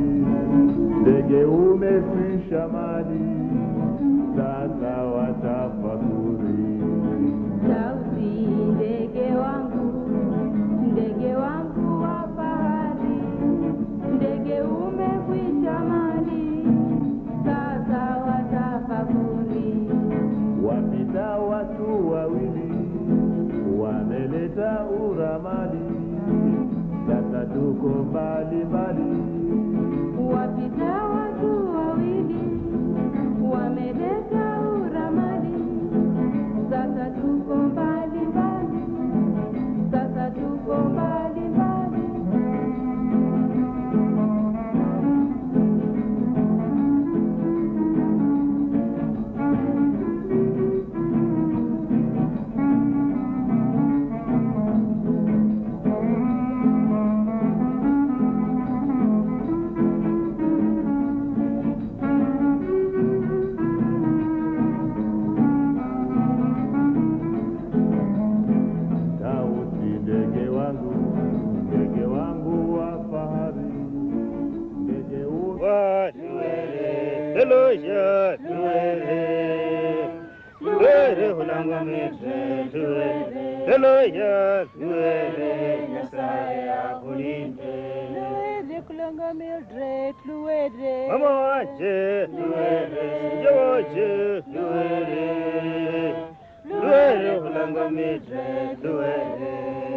ndege umekwisha mali, sasa watafakuri. Sauti ndege wangu, ndege wangu wa fahari, ndege umekwisha mali, sasa watafakuri. Wapita watu wawili wameleta uramali, sasa tuko mbali mbali. Wapita watu wawili wameleta uramali, sasa tuko mbali mbali, sasa tuko mbali mbali. Sauti ndege wangu, ndege wangu wa fahari, ndege u Eloja tuere, tuere hulanga mitre tuere, Eloja tuere, Nyasaye akulinde. Luwere kulanga Mildred, luwere. Mama wache tuere, sinja wache tuere, tuere hulanga mitre tuere,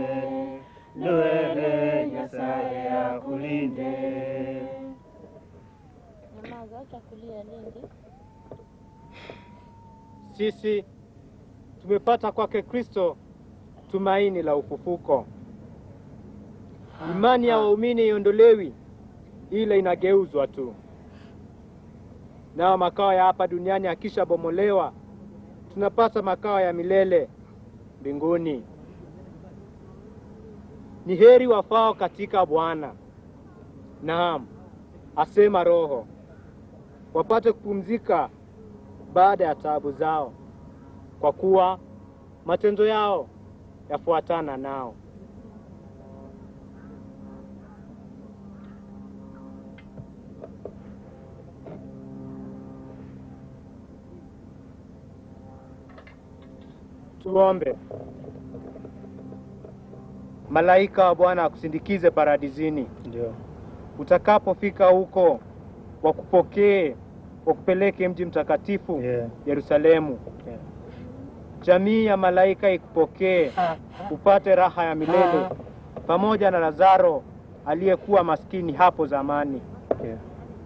tuere, Nyasaye akulinde. Nyamaza, acha kulia Lindi. Sisi tumepata kwake Kristo tumaini la ufufuko. Imani ya waumini iondolewi, ila inageuzwa tu. Nao makao ya hapa duniani akishabomolewa, tunapata makao ya milele mbinguni. Ni heri wafao katika Bwana, naam, asema Roho, wapate kupumzika baada ya taabu zao, kwa kuwa matendo yao yafuatana nao. Tuombe. Malaika wa Bwana akusindikize paradizini. Ndio. Utakapofika huko, wakupokee, wakupeleke mji mtakatifu Yeah. Yerusalemu. Yeah. Jamii ya malaika ikupokee, upate raha ya milele pamoja na Lazaro aliyekuwa maskini hapo zamani. Yeah.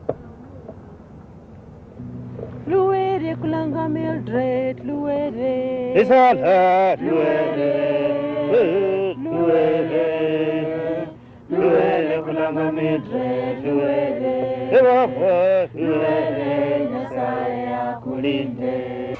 Luwere kulanga Mildred, luwere. Isala tuere, tuere, tuere kulanga mitre tuere, Ebaba tuere, Nyasaye akulinde.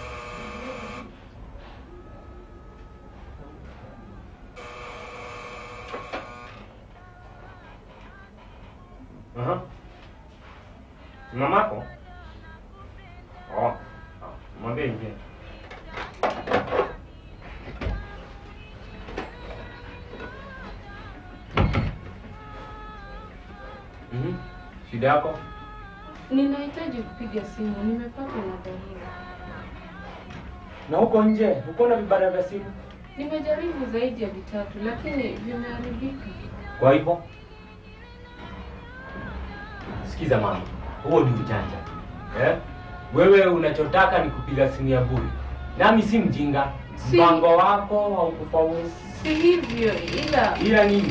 Aha. Mamako? Oh. ah, Mwambie ingie. Mhm. Shida yako? Ninahitaji kupiga simu, nimepatwa na dharura. Na huko nje, uko na vibanda vya simu? Nimejaribu zaidi ya vitatu, lakini vimeharibika. Kwa hivyo sikiza mama, huo ni ujanja eh? Wewe unachotaka ni kupiga simu ya bure, nami si mjinga. Si- Mpango wako haukufaulu, Si hivyo, ila ila nini?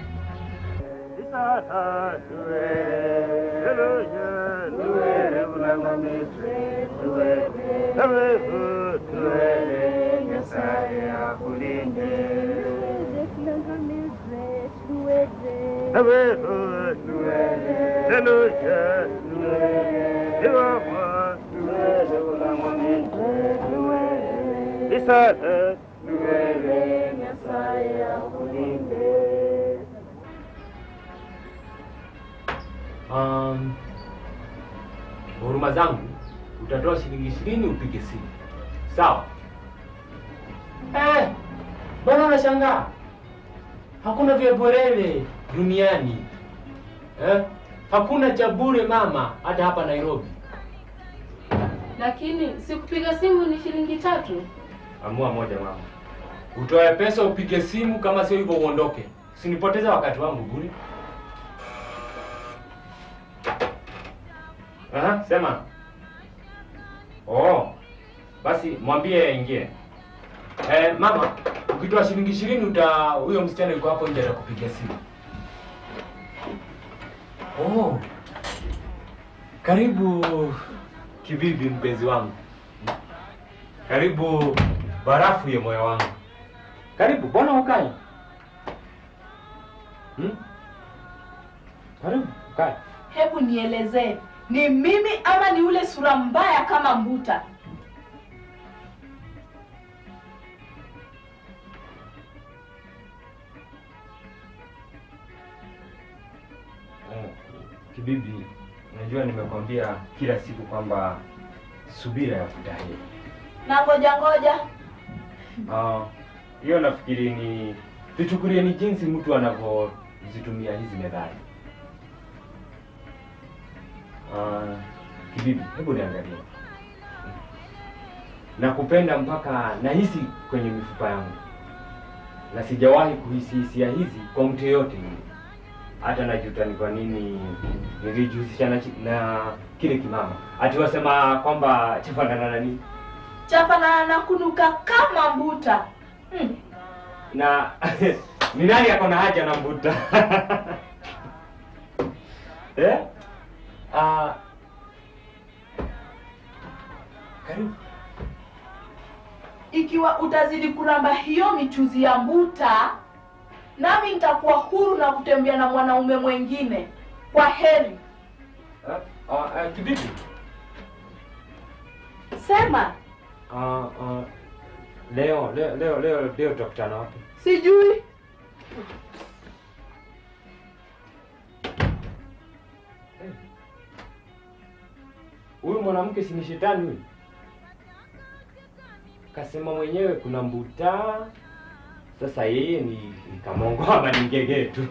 Isala tuere, Eloja tuere kulanga mitre tuere, Ebaba tuere, Nyasaye akulinde. Luwere kulanga Mildred, luwere. Ebaba tuere, Eloja tuere, Ebaba tuere kulanga mitre tuere, Isala tuere, Nyasaye akulinde. Um, huruma zangu utatoa shilingi ishirini upige simu, sawa? Eh, bwana unashangaa, hakuna vya bwerere duniani eh? Hakuna cha bure mama, hata hapa Nairobi. Lakini sikupiga simu ni shilingi tatu. Amua moja mama, utoe pesa upige simu, kama sio hivyo uondoke. Usinipoteze wakati wangu bure. Aha, sema. Oh, basi mwambie aingie. Eh, mama, ukitoa shilingi ishirini uta huyo msichana yuko hapo nje atakupigia simu. Oh, karibu kibibi, mpenzi wangu. Karibu barafu ya moyo wangu. Karibu, mbona ukae? Hmm? Karibu, ukae. Hebu nielezee, ni mimi ama ni ule sura mbaya kama mbuta? Eh, Kibibi, najua nimekwambia kila siku kwamba subira ya heri. Na ngoja ngoja, Ah, hiyo nafikiri ni tuchukulie ni jinsi mtu anavyozitumia hizi methali. Ah, kibibi, hebu niangalie. Nakupenda mpaka nahisi kwenye mifupa yangu, na sijawahi kuhisi hisia hizi kwa mtu yeyote yule. Hata najuta ni kwa nini nilijihusisha na, chi- na kile kimama. Ati wasema kwamba chafanana na nini? chapana na kunuka kama mbuta. Hmm. na ni nani ako na haja na mbuta eh? Ah, karibu Ikiwa utazidi kuramba hiyo michuzi ya mbuta, nami nitakuwa huru na kutembea na mwanaume mwengine. Kwa heri. Ah, ah, ah, kibibi Sema, Ah, ah, leo leo leo leo leo tutakutana wapi sijui. huyu mwanamke si ni shetani huyu kasema mwenyewe kuna mbuta sasa yeye ni ni kamongo ama ni ngege tu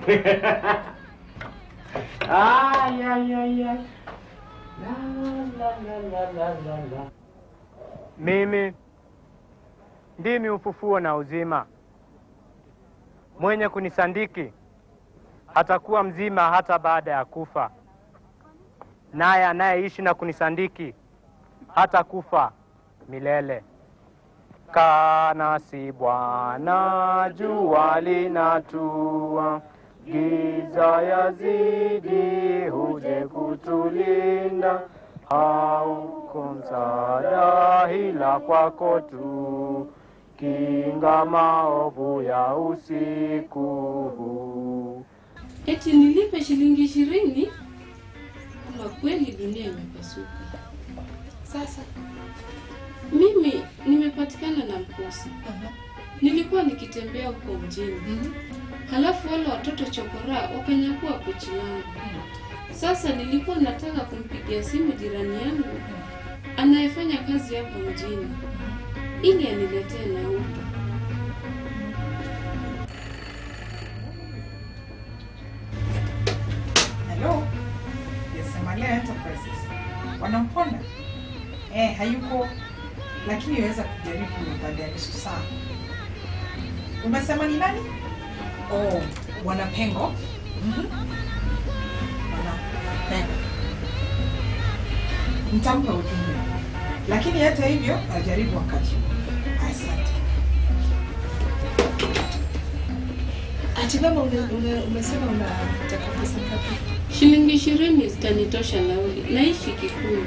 Ay, ay, ay, ay. La, la, la, la, la, la, la. Mimi ndimi ufufuo na uzima. Mwenye kunisandiki atakuwa mzima hata baada ya kufa, naye anayeishi na kunisandiki hata kufa milele. Kana si Bwana, jua linatua, giza yazidi, huje kutulinda. Hauko msaada ila kwako tu, kinga maovu ya usiku huu. Eti nilipe shilingi ishirini? Ama kweli dunia imepasuka. Sasa mimi nimepatikana na mkosi. Nilikuwa nikitembea huko mjini, halafu wale watoto chokora wakanyakua pochi langu. Sasa nilikuwa nataka kumpigia simu jirani yangu anayefanya kazi hapa mjini ili aniletee nauli. Hello. Yes, Malia Enterprises. Wanamponda? Eh, hayuko lakini yaweza kujaribu baada ya nusu saa. Umesema ni nani? Oh, Bwana Pengo. Mhm. Bwana Pengo. Nitampa ujumbe. Lakini hata hivyo ajaribu wakati. huu. Asante. Ati mama ume, ume, umesema unataka pesa ngapi? Shilingi ishirini zitanitosha nauli. Naishi Kikuyu.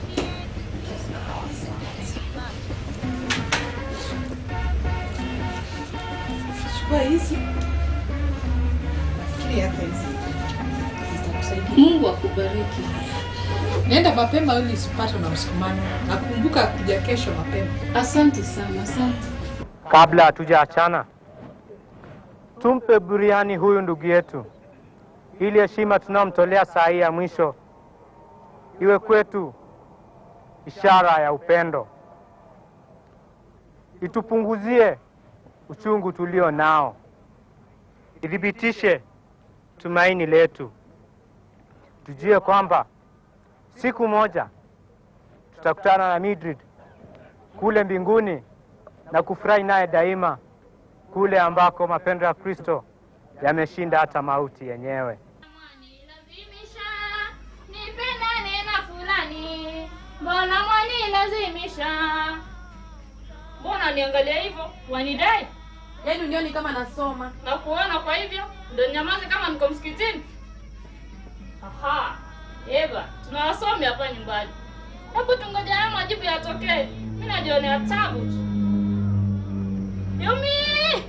Chukua hizi. Nafikiri hata hizi zitakusaidia. Mungu akubariki. Nenda mapema ili usipatwe na msukumano. Nakumbuka kuja kesho mapema. Asante sana, asante. Kabla hatujaachana, tumpe buriani huyu ndugu yetu, ili heshima tunayomtolea saa hii ya mwisho iwe kwetu ishara ya upendo, itupunguzie uchungu tulio nao, ithibitishe tumaini letu. tujue kwamba siku moja tutakutana na Mildred kule mbinguni na kufurahi naye daima kule ambako mapendo ya Kristo yameshinda hata mauti yenyewe. nipendane na fulani, mbona mwanilazimisha? Mbona niangalia hivyo, wanidai? Yaani unioni kama nasoma? Na kuona kwa hivyo ndo nyamaze kama niko msikitini? Aha, Eva, tuna wasomi hapa nyumbani. Hebu tungoja haya majibu yatokee. Mimi najionea tabu tu. Yumi!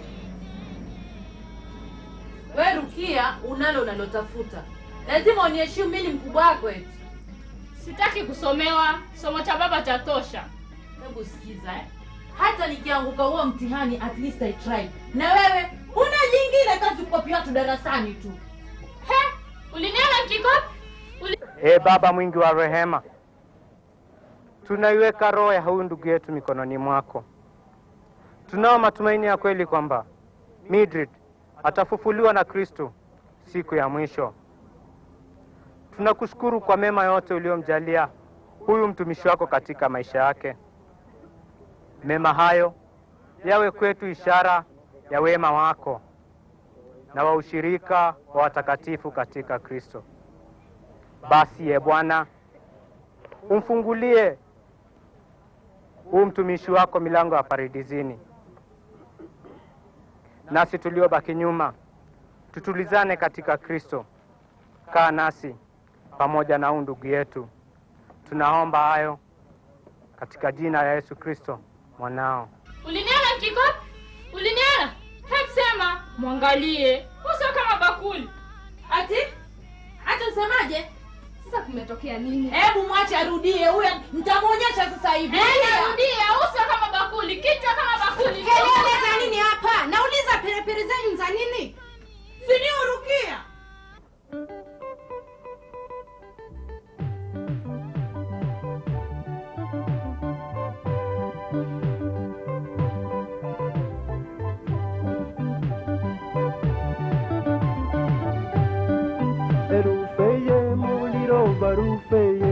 We Rukia, unalo unalotafuta, lazima uniheshimu mimi ni mkubwa wako eti. Sitaki kusomewa, somo cha baba cha tosha. Hebu sikiza eh. Hata nikianguka huo mtihani at least I tried. Na wewe una jingine kazi kukopi watu darasani tu. He, uliniona nikikopi? Uli... E Baba mwingi wa rehema, tunaiweka roho ya huyu ndugu yetu mikononi mwako. Tunao matumaini ya kweli kwamba Mildred atafufuliwa na Kristo siku ya mwisho. Tunakushukuru kwa mema yote uliyomjalia huyu mtumishi wako katika maisha yake. Mema hayo yawe kwetu ishara ya wema wako na wa ushirika wa watakatifu katika Kristo. Basi ye Bwana, umfungulie huu mtumishi wako milango ya paradisini, nasi tuliobaki nyuma tutulizane katika Kristo. Kaa nasi pamoja na huu ndugu yetu, tunaomba hayo katika jina la Yesu Kristo mwanao. Uliniona nikikopi? Uliniona? Hebu sema, mwangalie. Uso kama bakuli. Ati? Hata usemaje? Sasa kumetokea nini? Hebu mwache arudie huyo, nitamwonyesha sasa hivi. Eh, narudia, uso kama bakuli, kichwa kama bakuli. Kelele za nini hapa? Nauliza perepere zenyu za nini? Si ni Rukia? Erufeye muliro barufeye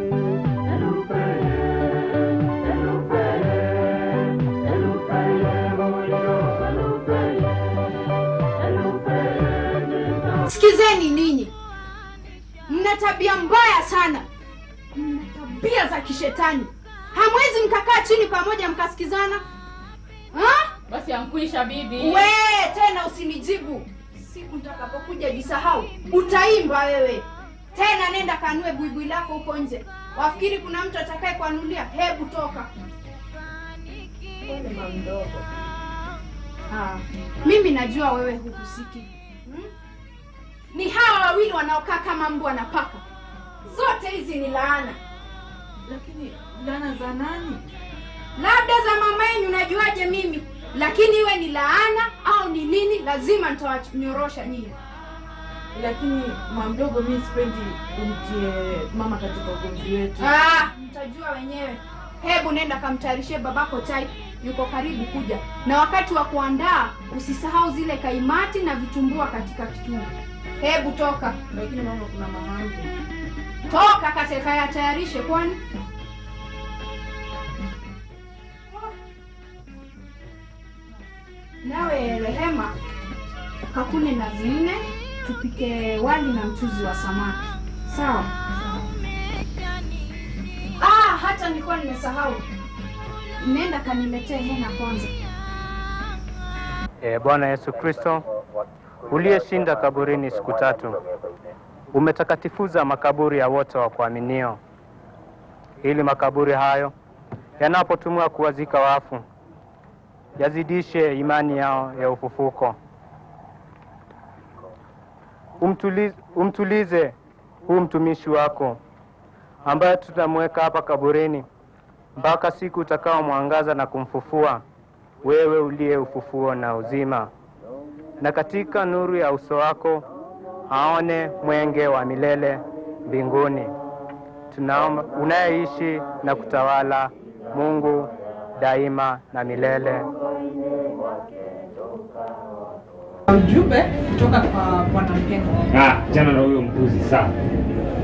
Sikizeni ninyi, mna tabia mbaya sana, mna tabia za kishetani. Hamwezi mkakaa chini pamoja mkasikizana ha? Basi amkuisha bibi. We tena usinijibu. Siku nitakapokuja jisahau, utaimba wewe tena. Nenda kanue buibui lako huko nje. Wafikiri kuna mtu atakaye kuanulia? Hebu toka. Ah, mimi najua wewe huhusiki hmm? Ni hawa wawili wanaokaa kama mbwa na paka. Zote hizi ni laana. Lakini laana za nani? Labda za mama yenu, najuaje mimi? Lakini iwe ni laana au ni nini, lazima nitawanyorosha nyinyi. Lakini mamdogo, mimi sipendi umtie mama katika ugomvi wetu. Ah, mtajua wenyewe. Hebu nenda kamtayarishie babako chai, yuko karibu kuja. Na wakati wa kuandaa usisahau zile kaimati na vitumbua katika kitungu. Hebu toka. Lakini mama, kuna mama yangu. Toka katekayatayarishe kwani nawe Rehema, kakune nazi nne, tupike wali na mchuzi wa samaki. Sawa? Ah, hata nilikuwa nimesahau. Nenda kaniletee hena kwanza. E Bwana Yesu Kristo, uliyeshinda kaburini siku tatu, umetakatifuza makaburi ya wote wa kuaminio, ili makaburi hayo yanapotumiwa kuwazika wafu yazidishe imani yao ya ufufuko. Umtulize, umtulize huu mtumishi wako ambaye tutamweka hapa kaburini mpaka siku utakao mwangaza na kumfufua wewe uliye ufufuo na uzima, na katika nuru ya uso wako aone mwenge wa milele mbinguni. Tunaomba unayeishi na kutawala Mungu daima na milele. Ujumbe kutoka kwa Bwana Mpengo. Ah, jana na huyo mbuzi sana.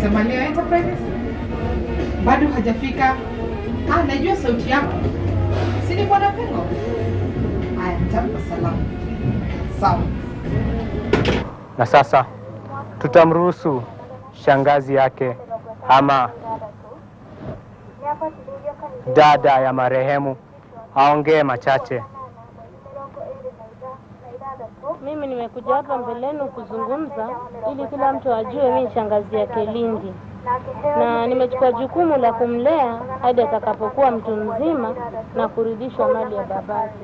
Sema leo Enterprises bado hajafika. Ah, najua sauti yako, si ni bwana Pengo? Haya, nitampa salamu. Sawa. Na sasa tutamruhusu shangazi yake ama dada ya marehemu aongee machache. Mimi nimekuja hapa mbeleni kuzungumza ili kila mtu ajue mimi shangazi yake Lindi, na nimechukua jukumu la kumlea hadi atakapokuwa mtu mzima na kurudishwa mali ya babake.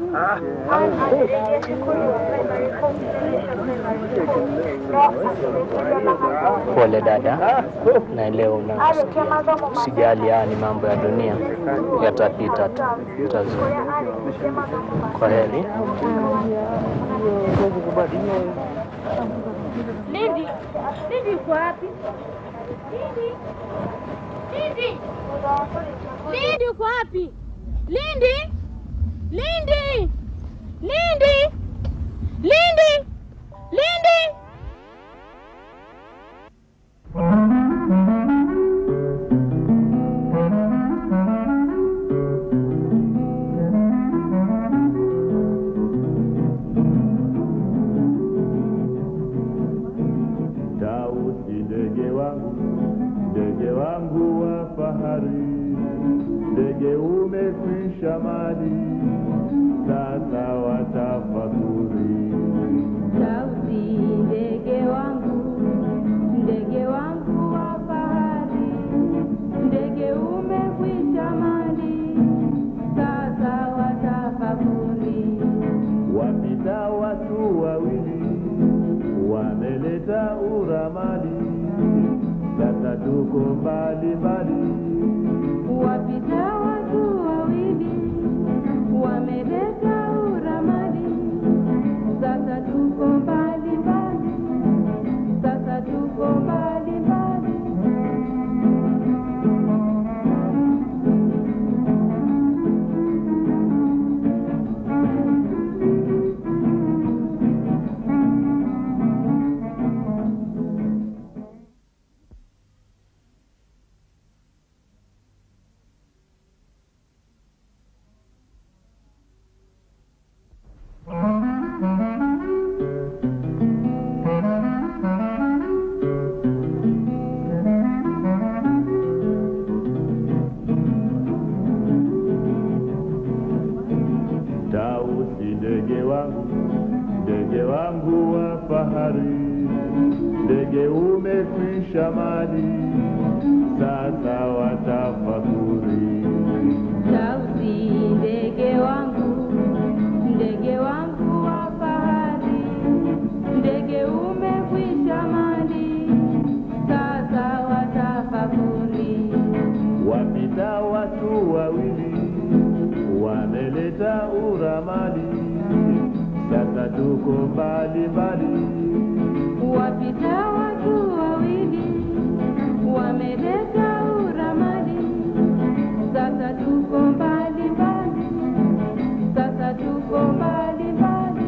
Pole dada, naelewa unasikia. Usijali, haya ni mambo ya dunia, yatapita tu, utazuri. Kwa heri. Lindi, Lindi uko wapi? Lindi, Lindi, Lindi uko wapi? Lindi, Lindi, Lindi, Lindi, Lindi. Tausi ndege wangu, ndege wangu wa fahari, ndege umekwisha mali, sasa watafakuri. Sauti ndege wangu, ndege wangu wa fahari, ndege umekwisha mali, sasa watafakuri. Wapita watu wawili, wameleta uramali, sasa tuko mbali mbali. Wapita watu wawili, wameleta uramadi, sasa tuko mbali mbali, sasa tuko mbali mbali. Tausi ndege wangu, ndege wangu wa fahari, ndege umekwisha mali, sasa watafakuri. Sauti ndege wangu, ndege wangu wa fahari, ndege umekwisha mali, sasa watafakuri. Wapita watu wawili, wameleta uramali, sasa tuko mbali mbali. Wapita watu wawili, wameleta uramadi, sasa tuko mbali mbali, sasa tuko mbali mbali.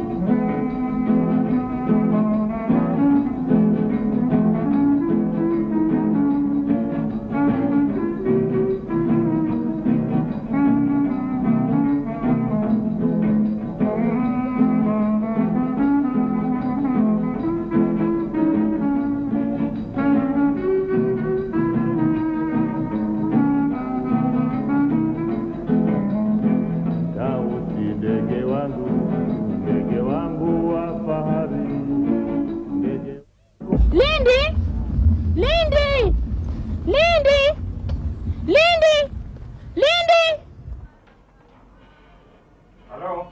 Tausi ndege wangu, ndege wangu wa fahari, ndege Lindi, Lindi, Lindi, Lindi, Lindi. Halo.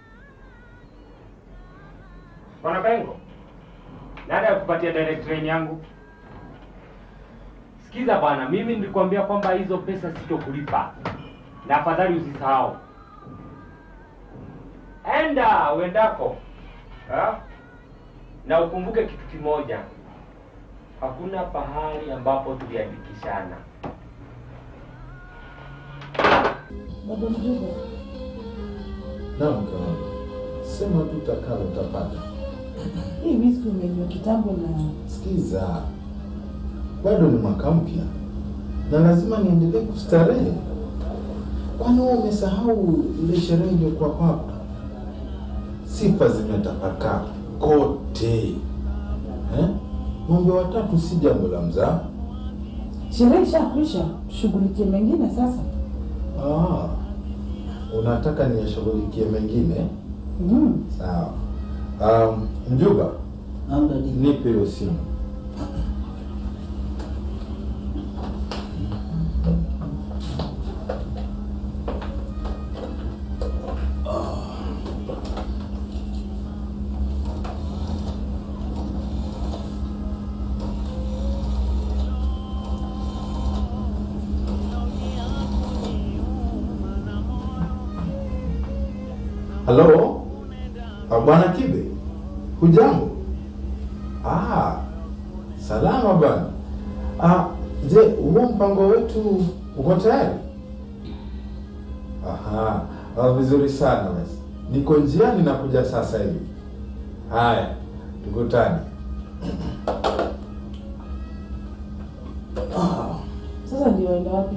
Bwana Pengo. Nani akupatia direct train yangu? Sikiza bwana, mimi nilikwambia kwamba hizo pesa sitokulipa. Na afadhali usisahau. Enda uendako. Ha? Na ukumbuke kitu kimoja. Hakuna pahali ambapo tuliandikishana. Baba mjumbe. Naam mke wangu. Sema tu utakalo utapata. Hii whisky umeinywa kitambo na Sikiza. bado ni mwaka mpya na lazima niendelee kustarehe. Kwani wewe umesahau ile sherehe iliyokuwa hapa? Sifa zimetapakaa kote eh? Ng'ombe watatu si jambo la mzaa. Sherehe ishakwisha, tushughulikie mengine sasa. Ah, unataka niyashughulikie mengine? Mm. Sawa. Um, Mjuba, nipe hiyo simu. Halo, Ah, bwana Kibe, hujambo? Ah, salama bwana. Ah, je, huo mpango wetu uko tayari? Aha, ah, vizuri sana basi. Niko njiani nakuja sasa hivi. Haya, tukutane. Sasa ndio waenda wapi?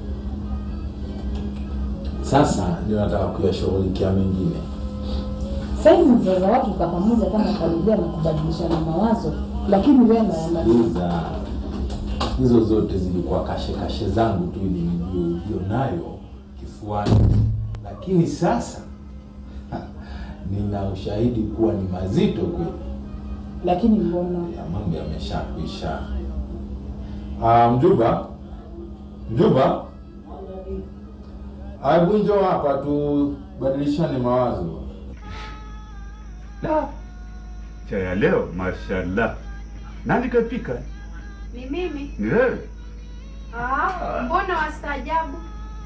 Sasa ndio nataka kuyashughulikia mengine. Saizi mzee za watu kwa pamoja kama familia na kubadilishana mawazo, lakini wewe na Sikiliza, hizo zote zilikuwa kashe kashe zangu tu ili nilionayo kifuani, lakini sasa ha, nina ushahidi kuwa ni mazito kweli. lakini mbona ya mambo yameshakwisha. Ah, Mjuba, Mjuba, hebu njoo hapa tubadilishane mawazo. La, cha ya leo mashallah. Nani kapika? Ni mimi. Ni wewe? Ah, mbona wastaajabu?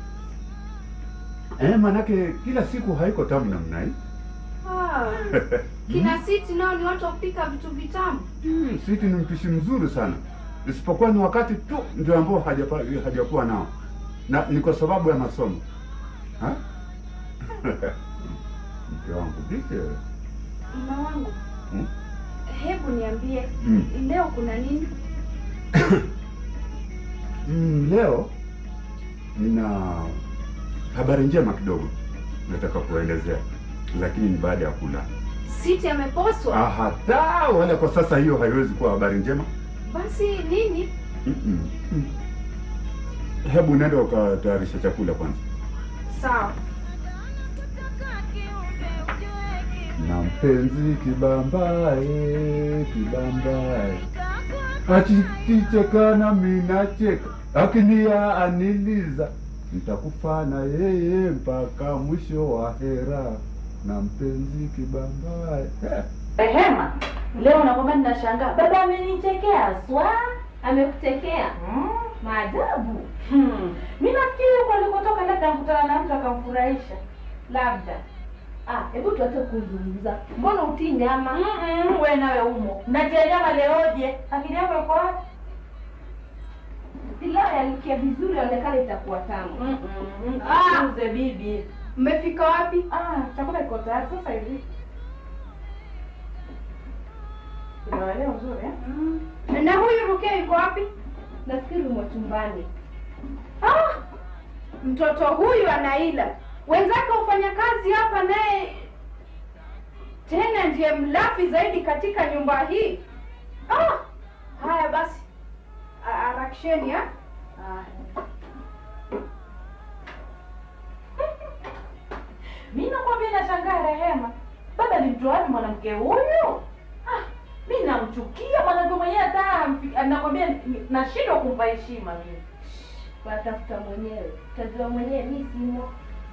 Eh, manake kila siku haiko tamu namna hii. Ah, kina siti nao ni watu wa kupika vitu vitamu. Hmm, Siti ni mpishi mzuri sana, isipokuwa ni wakati tu ndio ambao hajapa- hajakuwa nao, na ni kwa sababu ya masomo Ha? mke wangu vipi wewe? Mume wangu, Hmm? hebu niambie Mm. leo kuna nini? Mm, leo nina habari njema kidogo nataka kuelezea, lakini ni baada ya kula. Siti ameposwa? Ah, hata wala kwa sasa hiyo haiwezi kuwa habari njema. Basi nini? Mm-mm. Mm. Hebu nenda ukatayarisha chakula kwanza. Sawa. na mpenzi kibambae kibambae akikicheka nami nacheka akinia aniliza nitakufa na yeye mpaka mwisho wa hera na mpenzi kibambae Eh. Rehema, leo nakwambia ninashangaa. Baba amenichekea swa. Amekutekea? Mm. Maajabu. Hmm. Mimi nafikiri huko alikotoka labda mkutana na mtu akamfurahisha. Labda. Ah, hebu tuache kuzungumza. Mbona utii nyama? Mm-mm, we nawe umo. Natia nyama leoje? Akili yako iko wapi? Pilau yanukia vizuri, yaonekana itakuwa tamu. Mm-mm. Ah. Uze bibi. Mmefika wapi? Ah, chakula kiko tayari sasa hivi. Kuna eneo nzuri eh? Na huyu Rukia yuko wapi? Nafikiri umo chumbani. Ah, mtoto huyu anaila. Wenzake hufanya kazi hapa, naye tena ndiye mlafi zaidi katika nyumba hii. Ah, haya basi, A- harakisheni ha? Mimi nakwambia nashangaa Rehema. Baba alimtoa wapi mwanamke huyu? Ah, mimi namchukia mwanamke mwenyewe hata hamfi- nakwambia ni- nashindwa kumpa heshima mimi. Watafuta mwenyewe. Utajua mwenyewe mimi simo.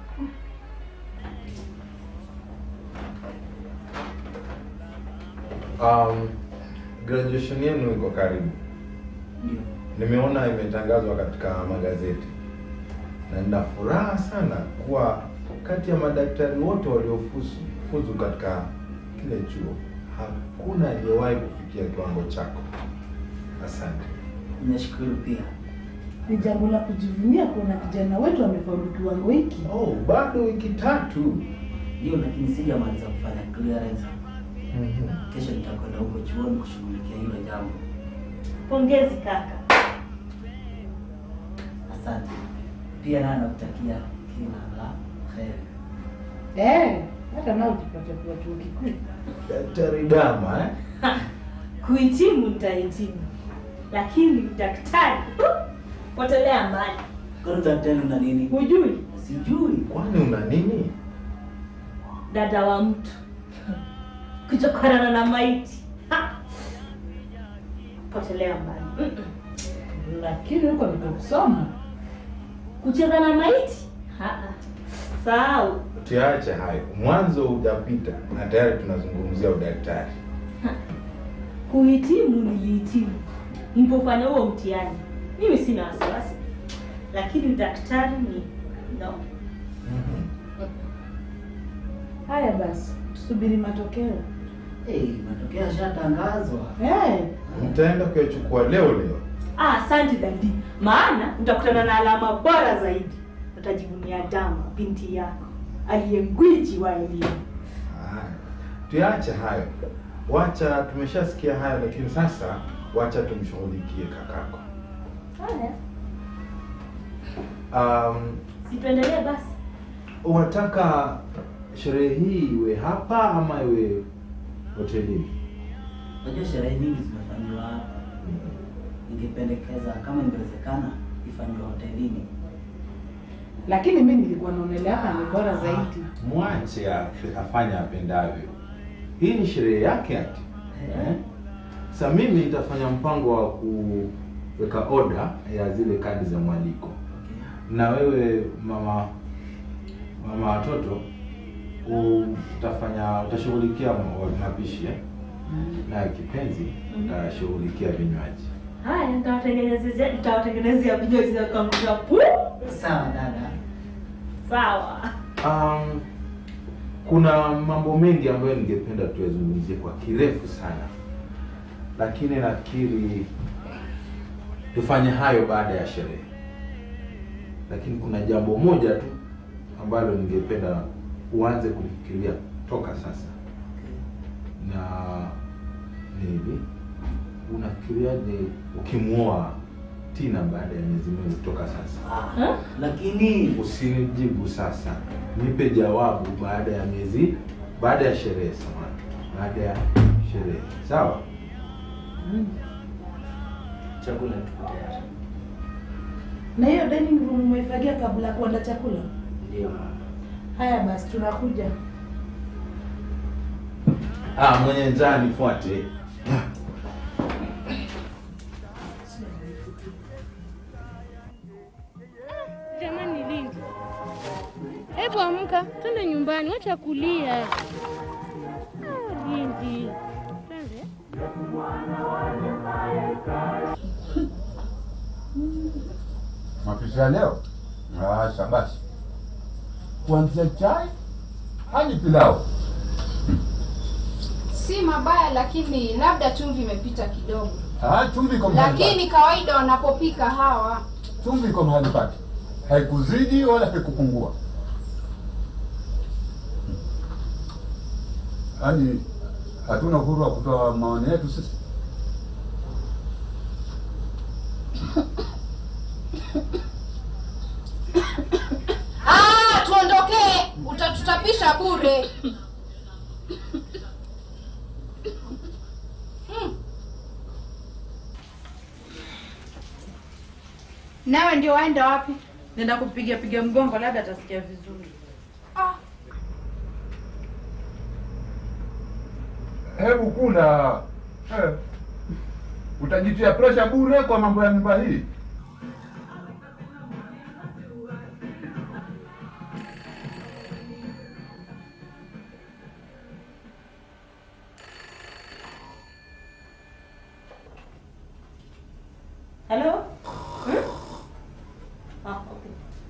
Um, graduation yenu iko karibu. Nimeona imetangazwa katika magazeti na nina furaha sana kuwa kati ya madaktari wote waliofuzu fuzu katika kile chuo hakuna aliyewahi kufikia kiwango chako. Asante. Nashukuru pia. ni jambo la kujivunia kuona kijana wetu amefaulu kiwango hiki. Oh, bado wiki tatu. Ndio, lakini sijamaliza kufanya clearance. Kesho nitakwenda huko chuoni kushughulikia hilo jambo. Pongezi kaka. Asante. Pia naye nakutakia kila la heri. Eh, hata nao ukipata kuwa chuo kikuu. Daktari Dama eh? Kuhitimu nitahitimu, lakini daktari potelea mbali. Kwani daktari una nini? Hujui Sijui. Kwani una nini? dada wa mtu kuchokorana na maiti Ha! potelea mbali. Mm-mm. Lakini huko ndio kusoma. Kucheza na maiti Ha-ha. sahau. Tuache hayo, mwanzo hujapita na tayari tunazungumzia udaktari. Kuhitimu nilihitimu, nilipofanya huo mtihani mimi sina wasiwasi, lakini daktari ni no. Haya basi, tusubiri matokeo. Hey, matokeo yashatangazwa. Eh, Mtaenda kuyachukua leo leo. Ah, asante dadi, maana utakutana na alama bora zaidi. Utajivunia Dama binti yako aliye gwiji wa elimu. Tuache hayo, wacha tumeshasikia hayo, lakini sasa wacha tumshughulikie kakako. Haya, Um, si tuendelee basi. unataka sherehe hii iwe hapa ama iwe hotelini? Unajua sherehe nyingi zimefanywa hapa. Ningependekeza kama ingewezekana ifanywe hotelini. lakini mimi nilikuwa naonelea hapa ni bora zaidi. Mwache afe- afanye apendavyo. Hii ni sherehe yake ati. Eh? Sasa mimi nitafanya mpango wa kuweka oda ya zile kadi za mwaliko, na wewe mama mama watoto utafanya utashughulikia ma- mapishi eh? na kipenzi utashughulikia vinywaji. Haya, nitawatengenezea nitawatengenezea vinywaji za kuangusha pu. Sawa dada. Sawa. Um, kuna mambo mengi ambayo ningependa tuyazungumzie kwa kirefu sana, lakini nafikiri tufanye hayo baada ya sherehe. Lakini kuna jambo moja tu ambalo ningependa uanze kulifikiria toka sasa, na ni hivi, unafikiriaje ukimwoa Tina baada ya miezi miwili kutoka sasa? Ah, lakini Usinijibu sasa, nipe jawabu baada ya miezi, baada ya sherehe. Samahani, baada ya sherehe, sawa? chakula tuko tayari. Na hiyo dining room umeifagia kabla ya kuandaa chakula? Ndio. Haya basi, tunakuja. Ah, mwenye njaa nifuate. Jamani Lindi, hebu amka, twende nyumbani, wacha kulia. Ah, Lindi, twende. Mapishi ya leo? Asha basi, kuanzia chai hadi pilau. Si mabaya, lakini labda chumvi imepita kidogo, Ah, chumvi iko mahali pake. lakini kawaida wanapopika hawa Chumvi iko mahali pake, haikuzidi wala haikupungua. Yaani hatuna uhuru wa kutoa maoni yetu sisi. Ah, tuondokee, utatutapisha bure. Hmm. Nawe ndio waenda wapi? Nenda kupiga piga mgongo, labda atasikia vizuri. Hebu kula eh. Utajitia presha bure kwa mambo ya nyumba hii. Hello? Hmm? Ah, okay.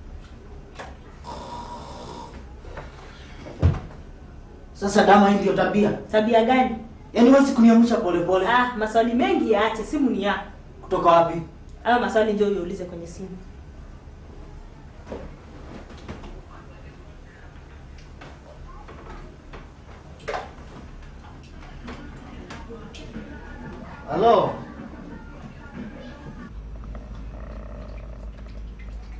Sasa Dama, hii ndio tabia? Tabia gani? Yaani wewe kuniamsha polepole. Ah, maswali mengi yaache, simu ni yako. Kutoka wapi? Hayo maswali ndio uniulize kwenye simu. Halo.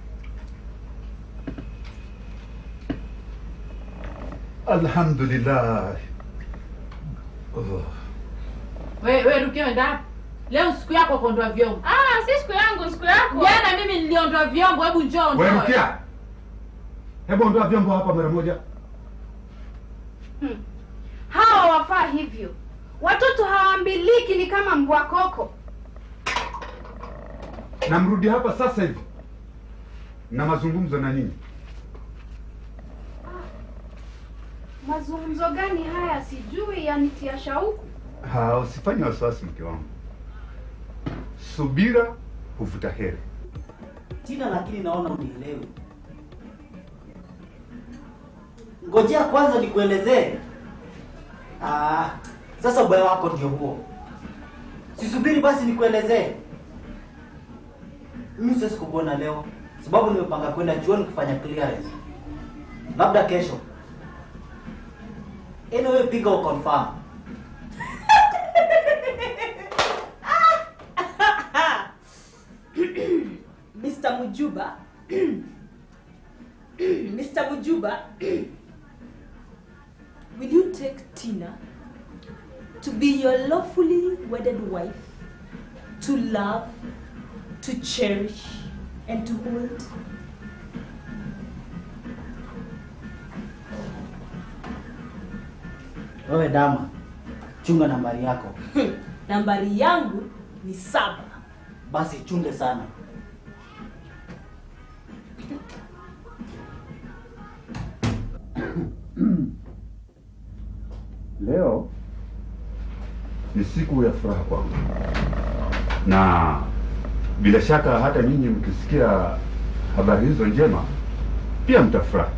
Alhamdulillah. Oh. We, we Rukia wenda wapi? Leo siku yako kuondoa vyombo. Ah, si siku yangu, siku yako. Jana mimi niliondoa vyombo, hebu njoo Wewe ondoe. Rukia, hebu ondoa vyombo hapa mara moja. Hmm. Hawa wafaa hivyo. Watoto hawaambiliki, ni kama mbwa koko. Na mrudi hapa sasa hivi na mazungumzo na nyinyi. Mazungumzo gani haya? Sijui, yanitia shauku. Ha, usifanye wasiwasi mke wangu. Subira huvuta heri. Tina, lakini naona unielewi. Ngojea kwanza nikuelezee. Ah, sasa ubaya wako ndio huo. Sisubiri basi nikuelezee. Mimi siwezi kukuona leo sababu nimepanga kwenda chuoni kufanya clearance. Labda kesho. Anyway, piga uconfirm. Mr. Mujuba. Mr. Mujuba. Will you take Tina to be your lawfully wedded wife, to love, to cherish, and to hold? Wewe dama, chunga nambari yako. Nambari yangu ni saba. Basi chunge sana. Leo ni siku ya furaha kwangu, na bila shaka hata nyinyi mkisikia habari hizo njema pia mtafurahi.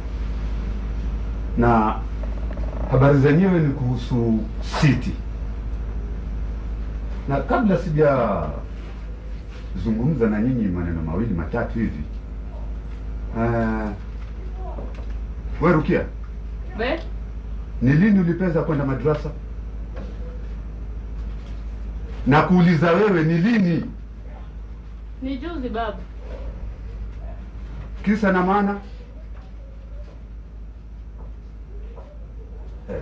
Na habari zenyewe ni kuhusu Siti, na kabla sijazungumza na nyinyi maneno mawili matatu hivi, uh, we Rukia, Be? ni lini ulipeza kwenda madrasa? Na kuuliza wewe ni lini? Ni juzi baba. Kisa na maana eh,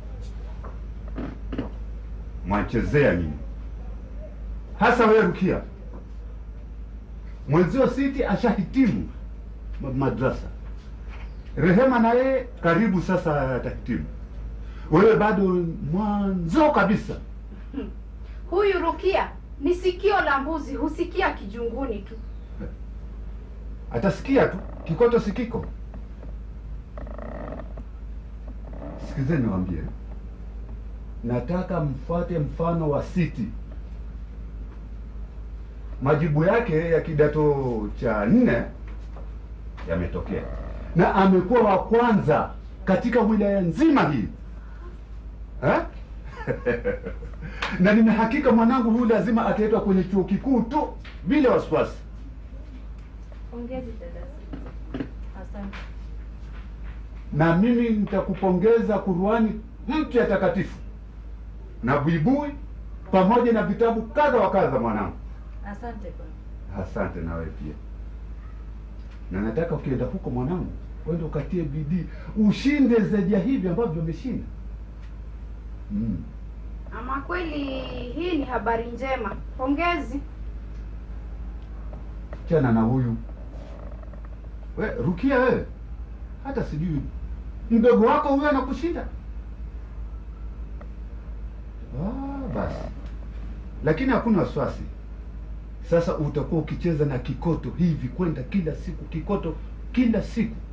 mwachezea nyinyi, hasa wewe Rukia. Mwenzio Siti ashahitimu ma- madrasa, Rehema na yeye karibu sasa atahitimu, wewe bado mwanzo kabisa. Huyu Rukia ni sikio la mbuzi, husikia kijunguni tu. atasikia tu kikoto sikiko. Sikizeni niwaambie, nataka mfuate mfano wa Siti. Majibu yake ya kidato cha nne yametokea na amekuwa wa kwanza katika wilaya nzima hii eh? na nina hakika mwanangu huyu lazima ataitwa kwenye chuo kikuu tu bila wasiwasi. Pongezi dada. Asante. na mimi nitakupongeza Kurani mpya takatifu na buibui pamoja na vitabu kadha wa kadha mwanangu. Asante baba. Asante na wewe pia, na nataka ukienda huko mwanangu, uende ukatie bidii ushinde zaidi ya hivi ambavyo umeshinda. Mm. Ama kweli hii ni habari njema. Pongezi. Chana na huyu we Rukia, wewe hata sijui mdogo wako huyo anakushinda. Ah, basi, lakini hakuna wasiwasi. Sasa utakuwa ukicheza na kikoto hivi kwenda kila siku, kikoto kila siku